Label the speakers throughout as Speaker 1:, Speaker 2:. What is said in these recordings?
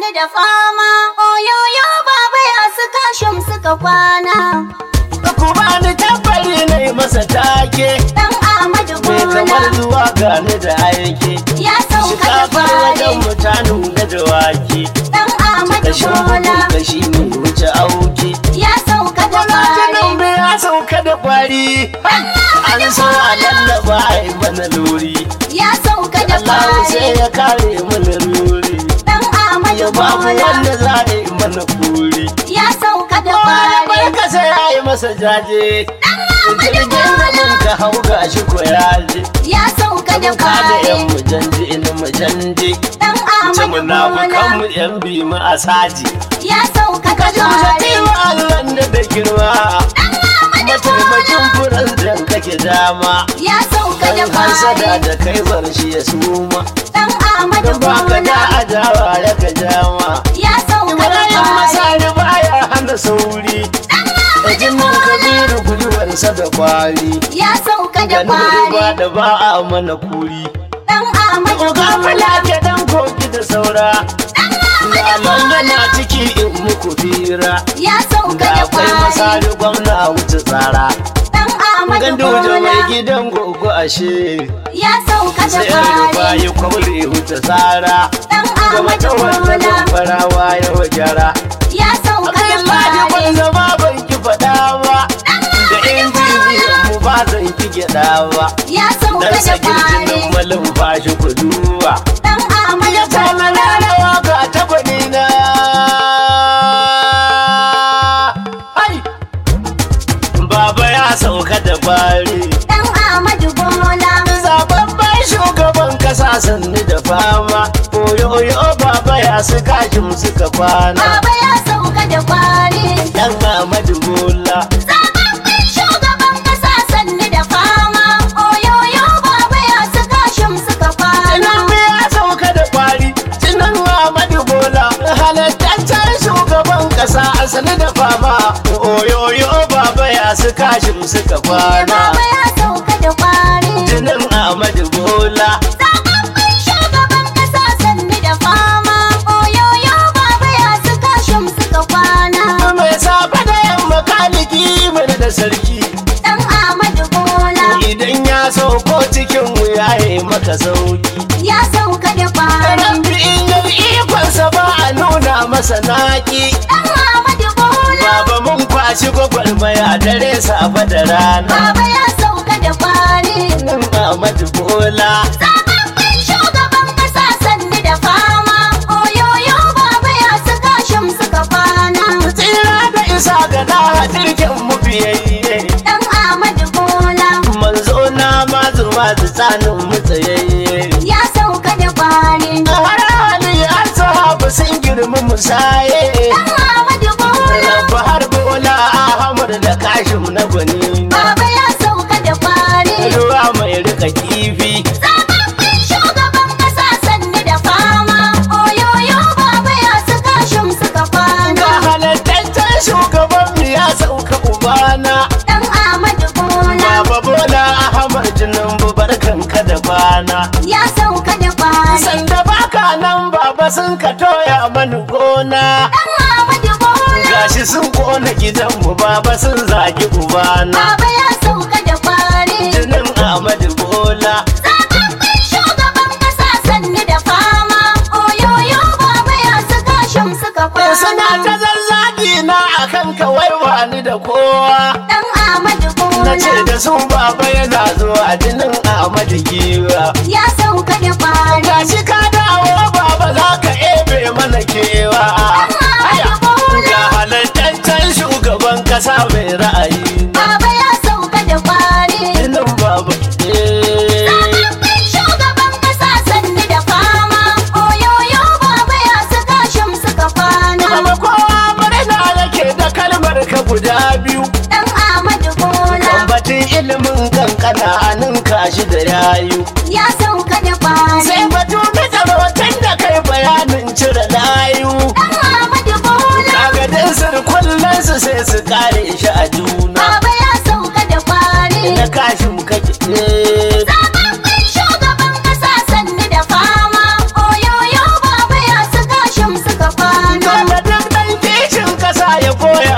Speaker 1: sanni da fama oyoyo baba ya su kashim suka kwana
Speaker 2: ku bani tabbari na yi masa take
Speaker 1: dan Ahmadu
Speaker 2: mai kamar
Speaker 1: Bola
Speaker 2: zuwa gani da aiki
Speaker 1: ya sauka da
Speaker 2: shikafar wajen
Speaker 1: fare
Speaker 2: mutanen da dawaki
Speaker 1: dan Ahmadu
Speaker 2: kashin
Speaker 1: Bola
Speaker 2: kashi ne wuce auki
Speaker 1: ya sauka da
Speaker 2: Gwamnatin
Speaker 1: fare
Speaker 2: ya sauka da kwari an so a lallaba a yi mana lori
Speaker 1: ya sauka da
Speaker 2: Allah sai
Speaker 1: fare
Speaker 2: ya kare mana lori
Speaker 1: dan Ahmadu
Speaker 2: ya babu
Speaker 1: Bola
Speaker 2: wanda za a yi mana kuri
Speaker 1: ya sauka da
Speaker 2: Wani
Speaker 1: fare
Speaker 2: barka sai ya yi masa jaje jirgin da mun ka hau ga shi ko ya je
Speaker 1: ya sauka da
Speaker 2: ka da yan
Speaker 1: fare
Speaker 2: mujanje ina mujanje
Speaker 1: dan
Speaker 2: ce
Speaker 1: Ahmadu
Speaker 2: munafukan mu
Speaker 1: Bola
Speaker 2: yan bi mu a saji
Speaker 1: ya sauka da
Speaker 2: ka ji mu
Speaker 1: fare
Speaker 2: wa Allah da da girma mataimakin furan da kake dama
Speaker 1: ya sauka da
Speaker 2: dan hasada
Speaker 1: fare
Speaker 2: da kai bar shi ya suma
Speaker 1: dan Ahmadu
Speaker 2: dan baka da
Speaker 1: Bola
Speaker 2: adawa ya ka jama
Speaker 1: ya sauka da
Speaker 2: Ibrahim
Speaker 1: fare
Speaker 2: masari baya hana sauri da jinin kabiru guduwarsa da kwari
Speaker 1: ya sauka da
Speaker 2: da ba
Speaker 1: fare
Speaker 2: da ba a mana kuri
Speaker 1: dan Ahmadu
Speaker 2: Oga
Speaker 1: Bola
Speaker 2: fula ke dan koki da saura ga mangana ciki in muku fira
Speaker 1: ya sauka
Speaker 2: ga
Speaker 1: da
Speaker 2: akwai
Speaker 1: fare
Speaker 2: masari gwamna wuce tsara
Speaker 1: dan Ahmadu
Speaker 2: gandu da mai
Speaker 1: Bola
Speaker 2: gidan gogo ashe
Speaker 1: ya sauka da
Speaker 2: sai an rufa
Speaker 1: fare
Speaker 2: yi kwamri wuce tsara
Speaker 1: dan
Speaker 2: ga
Speaker 1: Ahmadu
Speaker 2: mata wanda
Speaker 1: Bola
Speaker 2: farawa ya wajara
Speaker 1: ya sauka da
Speaker 2: Abdullahi ban
Speaker 1: fare
Speaker 2: zama ban ki faɗa ba da injiniyan mu ba zan ki gyaɗa ba
Speaker 1: ya sauka
Speaker 2: dan
Speaker 1: da
Speaker 2: sakin jinin
Speaker 1: fare
Speaker 2: malin fashi kuduwa
Speaker 1: dan Ahmadu
Speaker 2: ya tana
Speaker 1: Bola
Speaker 2: lalawa ga tabani na ai baba ya sauka da bari
Speaker 1: dan Ahmadu Bola
Speaker 2: zababban shugaban kasa sannu da fama oyo baba ya su kashin suka kwana
Speaker 1: baba ya sauka da fare
Speaker 2: dan Ahmadu Bola
Speaker 1: Zababben shugaban kasa sanni da fama oyoyo baba ya saka shim suka kwana
Speaker 2: Tinan ya sauka da kwari Tinan Ahmadu Bola halattaccen shugaban kasa asali da fama oyoyo baba ya su kashin suka kwana
Speaker 1: baba ya sauka da kwari
Speaker 2: Tinan Ahmadu Bola
Speaker 1: Zababben shugaban kasa sanni da fama oyoyo baba ya saka shim suka kwana
Speaker 2: mai safe da yamma kaliki mana da sarki
Speaker 1: dan Ahmadu Bola
Speaker 2: idan ya sauko cikin mu ya yi maka sauki
Speaker 1: ya sauka da kwari
Speaker 2: Rabbi in yi ikonsa ba a nuna masa naki
Speaker 1: dan Ahmadu Bola
Speaker 2: Baba mun kwashi gwagwarmaya dare safe da rana
Speaker 1: baba ya sauka da kwari
Speaker 2: Nan Ahmadu Bola
Speaker 1: Zababben shugaban kasa sanni da fama oyoyo baba ya saka shim suka kwana
Speaker 2: Tsira da isa ga na hadirkin mu biyayye
Speaker 1: dan Ahmadu Bola
Speaker 2: Manzo na mazu mazu tsanin mu tsayayye
Speaker 1: ya sauka da kwari
Speaker 2: Har hali an sahabu sun girmi musaye
Speaker 1: dan Ahmadu Bola
Speaker 2: Rabba har Bola Ahmad da kashim na gwani
Speaker 1: baba ya sauka da kwari
Speaker 2: Ruwa mai rika kifi
Speaker 1: Zababben shugaban kasa sanni da fama oyoyo baba ya saka shim suka
Speaker 2: Ga
Speaker 1: kwana
Speaker 2: halattaccen shugaban mu ya sauka ubana
Speaker 1: dan Ahmadu Bola
Speaker 2: Baba Bola Ahmad Tinubu barkanka da bana
Speaker 1: ya sauka da kwari
Speaker 2: Sanda baka nan baba sun ka toya mani gona
Speaker 1: dan Ahmadu Bola
Speaker 2: Gashi sun kona gidanmu baba sun zagi ubana
Speaker 1: baba ya sauka da kwari
Speaker 2: Jinin Ahmadu Bola
Speaker 1: Zababben shugaban kasa sanni da fama oyoyo baba ya saka shim suka
Speaker 2: Suna ta
Speaker 1: kwana
Speaker 2: zazzagi na akan kawai wani da kowa
Speaker 1: dan Ahmadu
Speaker 2: Na ce
Speaker 1: Bola
Speaker 2: da su baba yana zuwa jinin Ahmadu Giwa
Speaker 1: ya sauka da kwari
Speaker 2: Gashi ka dawo baba za ka ebe mana kewa Aya, Ga halattaccen shugaban kasa mai ra'ayi
Speaker 1: baba ya sauka da kwari
Speaker 2: Jinin baba eh.
Speaker 1: Zababben shugaban kasa sanni da fama oyoyo baba ya saka shim suka kwana
Speaker 2: Baba kowa murna yake da kalmar ka guda biyu
Speaker 1: dan Ahmadu Bola
Speaker 2: Batun ilimin kankana a ninka shi da yayu
Speaker 1: ya sauka da kwari
Speaker 2: Sai batu na tsarautar da kai bayanin cire layu
Speaker 1: dan Ahmadu Bola
Speaker 2: Kaga dai sirkullen su sai su kare shi a juna
Speaker 1: baba ya sauka da kwari
Speaker 2: Na kashin kake eh.
Speaker 1: Zababben shugaban kasa sanni da fama oyoyo baba ya saka shim suka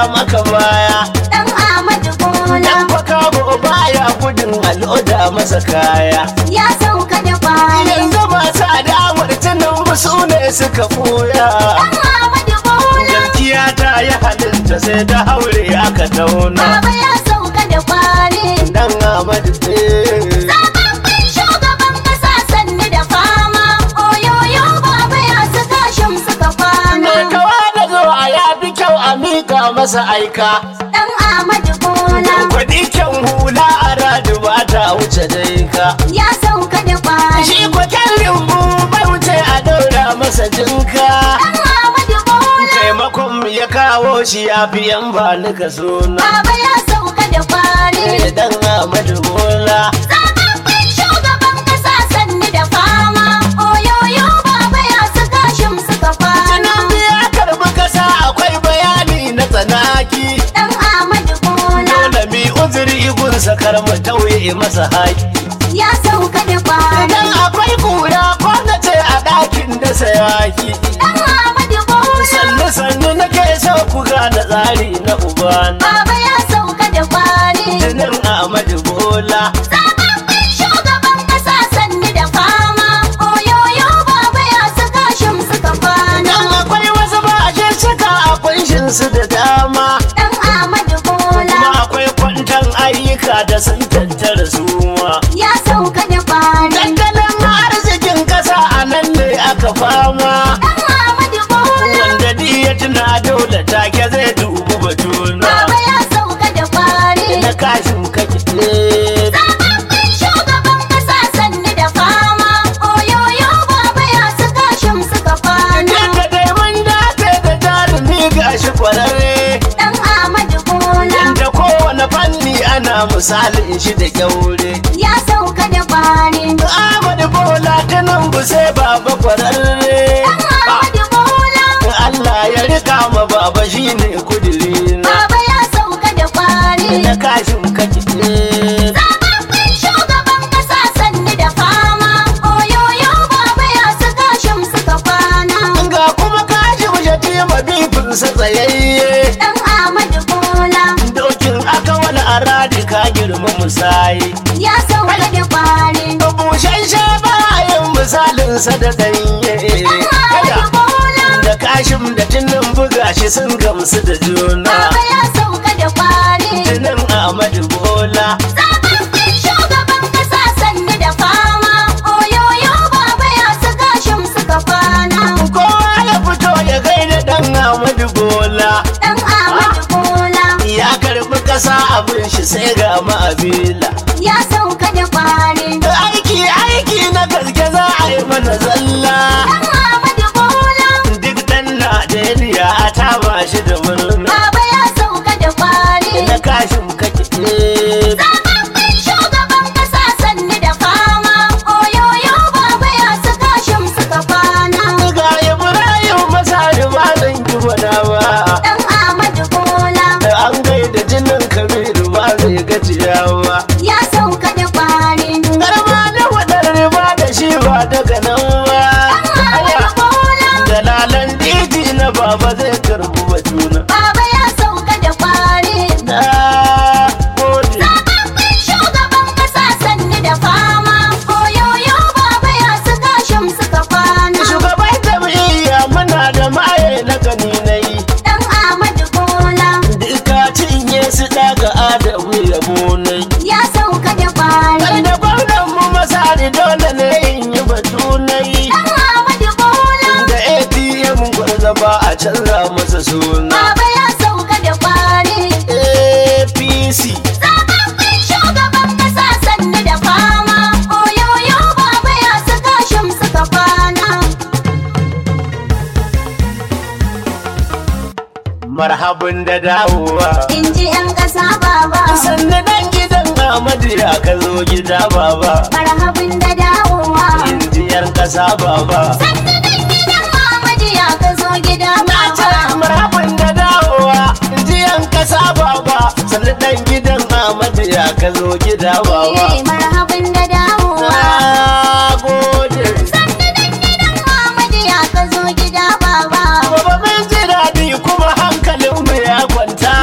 Speaker 2: maka baya
Speaker 1: Dan Ahmadu Bola
Speaker 2: dan baka baya gudun al'oda masa kaya
Speaker 1: ya sauka da kwari.
Speaker 2: yanzu masu adawar tunan su ne suka ɓoya
Speaker 1: Dan Ahmadu Bola
Speaker 2: gaskiya ta yi halitta sai ta haure aka tauna
Speaker 1: Baba ya sauka da kwari.
Speaker 2: dan Ahmadu eh.
Speaker 1: Zababben shugaban kasa sannu da fama. Oyoyo baba ya saka shim suka kwana.
Speaker 2: mai kawa da zuwa ya fi kyau a mika masa aika
Speaker 1: Dan Ahmadu Bola
Speaker 2: Kwaɗi kyan hula a radu ba ta wuce dai ka.
Speaker 1: ya sauka da kwari.
Speaker 2: Shi kwaken rimbu bai wuce a daura masa jinka.
Speaker 1: Dan Ahmadu Bola
Speaker 2: Taimakon ya kawo shi ya fi yan ba ka suna.
Speaker 1: baba ya sauka da kwari.
Speaker 2: Eh, Dan Ahmadu Bola.
Speaker 1: Zababben shugaban kasa sannu da fama. Oyoyo baba ya saka shim suka kwana.
Speaker 2: Tunan ya karbi kasa akwai bayani na tsanaki.
Speaker 1: Dan Ahmadu Bola
Speaker 2: Dole mi uzuri gunsa kar mu tauye masa haƙi.
Speaker 1: ya sauka da kwari.
Speaker 2: Idan akwai kura ko na ce a ɗakin da sayaki.
Speaker 1: Dan Ahmadu Bola
Speaker 2: sannu sannu nake so ku gane tsari na ubana
Speaker 1: baba ya sauka da kwari.
Speaker 2: jinin Ahmadu Bola
Speaker 1: Zababben shugaban kasa sannu da fama. Oyoyo baba ya saka shim suka kwana.
Speaker 2: dan akwai wasu bashe cika a kunshin su da dama
Speaker 1: Dan Ahmadu Bola
Speaker 2: kuma akwai kwantan ayyuka da sun tattara suma
Speaker 1: ya sauka da kwari.
Speaker 2: tattalin arzikin kasa a nan ne aka fama
Speaker 1: Dan Ahmadu Bola
Speaker 2: wanda di ya tuna dole take zai dubi batuna
Speaker 1: baba ya sauka da kwari.
Speaker 2: na kashin kake eh,
Speaker 1: Zababben shugaban kasa sannu da fama. Oyoyo baba ya saka shim suka kwana.
Speaker 2: Yadda dai mun dace da jarumi gashi kwararre
Speaker 1: Dan Ahmadu Bola
Speaker 2: Yanda kowane fanni ana misalin shi da kyaure
Speaker 1: ya sauka da kwari.
Speaker 2: Ahmadu Bola tunan bu sai baba kwararre
Speaker 1: Dan Ahmadu Bola
Speaker 2: Allah ya rika ma baba shine kudiri na
Speaker 1: baba ya sauka da kwari.
Speaker 2: na kashin kake
Speaker 1: Zababben shugaban kasa sannu da fama. Oyoyo baba ya saka shim suka kwana.
Speaker 2: Ga kuma kashin shatima bifinsa tsayayye
Speaker 1: Dan Ahmadu Bola
Speaker 2: Dokin aka wani aradi ka girma musayi
Speaker 1: ya sauka da kwari.
Speaker 2: Bushen bayan misalinsa da ganye
Speaker 1: Dan Ahmadu Bola
Speaker 2: da kashin da tunan buga shi sun gamsu da juna
Speaker 1: baba ya sauka da kwari.
Speaker 2: tunan Ahmadu Bola
Speaker 1: Zababben shugaban kasa sannu da fama. Oyoyo baba ya saka shim suka kwana.
Speaker 2: kowa ya fito ya gaida dan Ahmadu Bola
Speaker 1: Dan Ahmadu Bola
Speaker 2: ya karbi kasa abin shi sai ga ma'abila
Speaker 1: ya sauka da kwari.
Speaker 2: aiki aiki na gaske za a yi mana zalla
Speaker 1: Dan Ahmadu Bola
Speaker 2: duk dan Najeriya a taba shi da murna
Speaker 1: baba ya sauka da kwari.
Speaker 2: na kashin kake
Speaker 1: Zababben shugaban kasa sannu da fama. Oyoyo baba ya saka shim suka kwana.
Speaker 2: ga Ibrahim masari ba zan ki gwada ba
Speaker 1: Dan Ahmadu Bola
Speaker 2: an gaida jinin kabiru ba zai gajiya ba
Speaker 1: ya sauka da kwari.
Speaker 2: garma na wadar riba da shi ba daga nan ba
Speaker 1: Dan Ahmadu Bola
Speaker 2: dalalan diji na baba zai karbu batuna
Speaker 1: baba ya sauka da kwari.
Speaker 2: na gode
Speaker 1: Zababben shugaban kasa sannu da fama. Oyoyo baba ya saka shim suka kwana.
Speaker 2: shugaban jam'iyya muna da maye na gani na yi
Speaker 1: Dan Ahmadu Bola
Speaker 2: duka cinye su daga adamu yabo na yi
Speaker 1: ya sauka da kwari.
Speaker 2: Wanda gwamnan mu masari dole ne in yi batu na yi
Speaker 1: Dan Ahmadu Bola
Speaker 2: da ATM gwarza ba a canza masa suna
Speaker 1: baba ya sauka da kwari.
Speaker 2: APC
Speaker 1: Zababben shugaban kasa sannu da fama. Oyoyo baba ya saka shim suka kwana.
Speaker 2: marhabin da dawowa
Speaker 1: In ji 'yan ƙasa baba.
Speaker 2: sannu dan gidan Ahmadu ya ka zo gida baba
Speaker 1: Marhabin da dawowa.
Speaker 2: injiyar kasa baba
Speaker 1: Sannu dan gidan Muhammadu ya ka zo gida
Speaker 2: na ce
Speaker 1: baba.
Speaker 2: marhabin da dawowa injiyar kasa baba sannu dan gidan Ahmadu ya ka zo gida baba
Speaker 1: Eh, marhabin da dawowa.
Speaker 2: na gode
Speaker 1: Sannu dan gidan Muhammadu ya ka zo gida baba.
Speaker 2: Baba mun ji daɗi kuma hankalinmu ya kwanta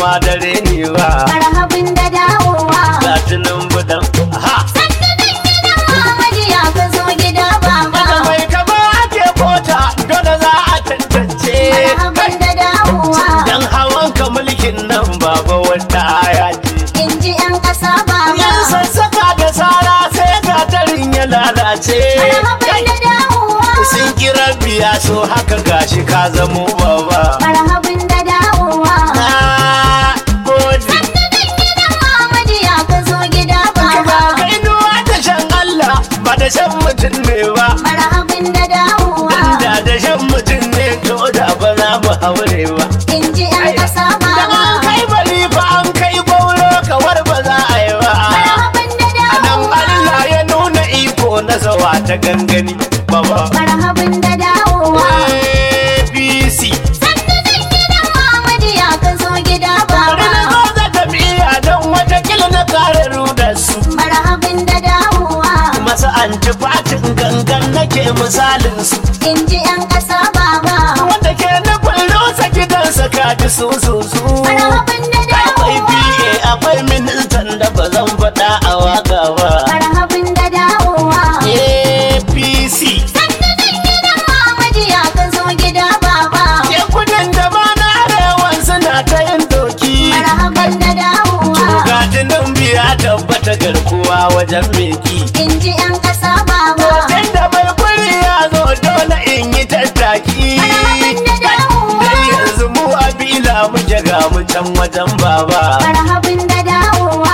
Speaker 2: ma dare ne ba
Speaker 1: marhabin da dawowa
Speaker 2: ga tunan budan ha
Speaker 1: sannu dan gidan Muhammadu ya ka zo gida baba
Speaker 2: da mai kama ake kota dole za a tantance
Speaker 1: marhabin da dawowa
Speaker 2: dan hawan ka mulkin nan baba wata aya ce
Speaker 1: in ji 'yan ƙasa baba
Speaker 2: yan sassaka da sara sai gatarin ya lalace
Speaker 1: marhabin da dawowa
Speaker 2: sun kira biya so haka gashi ka zamo baba
Speaker 1: marhabin da dawowa
Speaker 2: na gode
Speaker 1: sannu dan gidan Muhammadu ya ka zo gida baba
Speaker 2: kai nuwa da shan Allah ba da shan mutum ne ba
Speaker 1: marhabin da dawowa
Speaker 2: da da shan mutum ne to da ba za mu haure ba
Speaker 1: in ji 'yan ƙasa
Speaker 2: da
Speaker 1: baba
Speaker 2: an kai bari fa an kai gauro kawar ba za a yi ba
Speaker 1: marhabin da
Speaker 2: a nan
Speaker 1: dawowa
Speaker 2: Allah ya nuna iko na zawa ta gangani baba
Speaker 1: marhabin da dawowa
Speaker 2: APC
Speaker 1: sannu dan gidan Muhammadu ya ka zo gida
Speaker 2: bari na
Speaker 1: baba
Speaker 2: zo da tafiya don watakila na kare rudar su
Speaker 1: marhabin da dawowa
Speaker 2: masu antifatin gangan nake misalin su
Speaker 1: in ji 'yan ƙasa baba
Speaker 2: wanda ke nufin rusa gidansa kaji su su su
Speaker 1: marhabin da
Speaker 2: akwai
Speaker 1: dawowa
Speaker 2: PA akwai ministan da ba zan faɗa a waka ba
Speaker 1: marhabin da dawowa
Speaker 2: APC
Speaker 1: sannu dan gidan Muhammadu ya ka zo gida baba
Speaker 2: ke kudin da ba na arewan suna ta yin doki
Speaker 1: marhabin da dawowa
Speaker 2: Gatinin biya tabbata garkuwa wajen meki
Speaker 1: in ji 'yan ƙasa baba
Speaker 2: Hoton da mai kuri ya zo dole in yi tattaki
Speaker 1: Marhaban da dawowa.
Speaker 2: Dan yanzu mu a bila muke ga mu can wajen baba
Speaker 1: marhabin da dawowa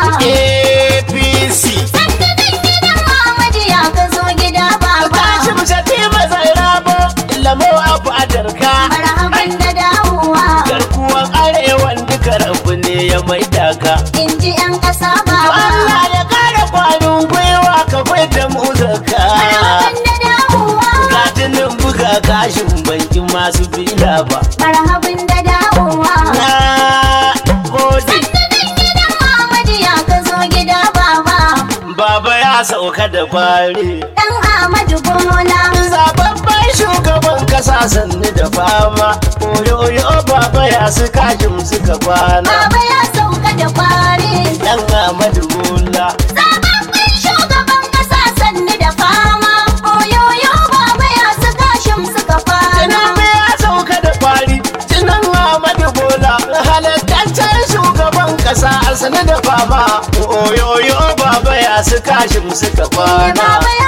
Speaker 2: APC
Speaker 1: sannu dan gidan Muhammadu ya ka zo gida baba
Speaker 2: Tashi mu shafi mazai rabo lamo a fadarka
Speaker 1: marhabin da dawowa
Speaker 2: Garkuwan arewan duka rabu ne ya maida ka
Speaker 1: in ji 'yan ƙasa baba
Speaker 2: Allah ya kara kwanin gwiwa ka da mu zaka
Speaker 1: marhabin da dawowa
Speaker 2: Gatinin buga gashin bankin masu fila ba
Speaker 1: marhabin da dawowa
Speaker 2: Na gode
Speaker 1: sannu dan gidan Muhammadu ya ka zo gida baba
Speaker 2: Baba ya sauka da fari
Speaker 1: dan Ahmadu Bola
Speaker 2: Zababban shugaban kasa sannu da fama Oyoyo baba ya su kashin suka kwana
Speaker 1: baba ya sauka da kwari
Speaker 2: Dan Ahmadu Bola
Speaker 1: zababben shugaban ƙasa sannu da fama oyoyo baba ya su gashin suka fana
Speaker 2: Tinubu ya sauka da fari Tinan Ahmadu Bola halattaccen shugaban kasa sannu da fama Oyoyo baba ya su kashin suka kwana
Speaker 1: baba ya